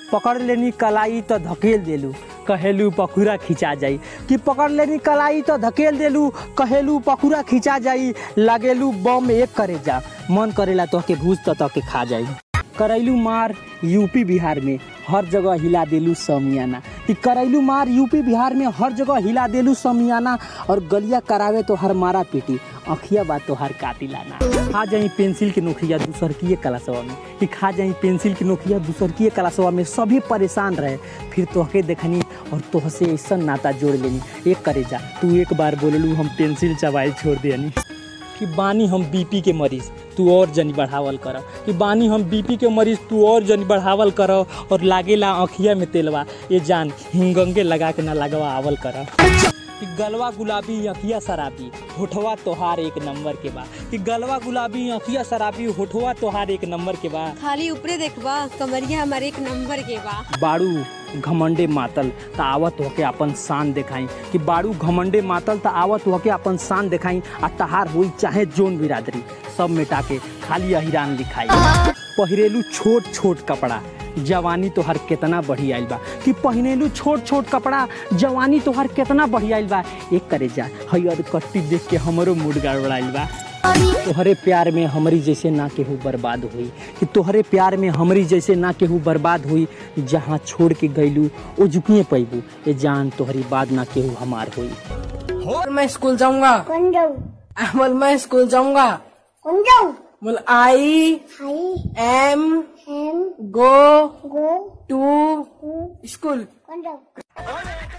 पकड़ लेनी कलाई तो धकेल देलू कहेलू पखुरा खिंचा जाई कि पकड़ लेनी कलाई तो धकेल देलू कहेलू पखुरा खिंचा जाई लगेलू बम एक करे जा मन करेला तो के घूस तो के खा जाई करैलू मार यूपी बिहार में हर जगह हिला देलू समियाना कि करैलू मार यूपी बिहार में हर जगह हिला देलू समियाना और गलिया करावे तो हर मारा पीटी अखिया बात तो हर काटी लाना खा जाई पेंसिल के नोखिया दूसर की कलासवा में कि खा जाई पेंसिल के नोखिया दूसर की कलासवा में सभी परेशान रहे फिर तोहके देखनी और तोहसे ऐसा नाता जोड़ लेनी एक करे जा तू एक बार बोललू हम पेंसिल चबाई छोड़ देनी कि बानी हम बीपी के मरीज तू और जनी बढ़ावल कर कि बानी हम बीपी के मरीज तू और जनी बढ़ावल कर और लागेला अखिया में तेलवा ये जान हिंगंगे लगा के ना लगवा आवल कर कि गलवा गुलाबी अखिया शराबी होठवा तोहार एक नंबर के बा कि गलवा गुलाबी अखिया शराबी होठवा तोहार एक नंबर के बा खाली ऊपरे देखबा कमरिया हमार एक नंबर के बा बाड़ू घमंडे मातल त आवत होके अपन शान देखाई कि बाड़ू घमंडे मातल त आवत होके अपन शान देखाई आ तहार हुई चाहे जोन बिरादरी सब मिटा के खाली अहिरान लिखाई पहिरेलू छोट छोट कपड़ा जवानी तोहर केतना बढ़ी आइल बा कि पहिनेलू छोट छोट कपड़ा जवानी तोहर केतना बढ़ी आइल बा एक करे जा हयर कट्टी देख के हमरो मूड गड़बड़ाइल बा तोहरे प्यार में हमरी जैसे ना केहू बर्बाद हुई कि तोहरे प्यार में हमरी जैसे ना केहू बर्बाद हुई जहाँ छोड़ के गईलू ओ झुकिए पैबू ये जान तोहरी बाद ना केहू हमार हुई बोल मैं स्कूल जाऊंगा कौन जाऊ बोल मैं स्कूल जाऊंगा कौन जाऊ बोल I hi am am go go to to school कौन जाऊ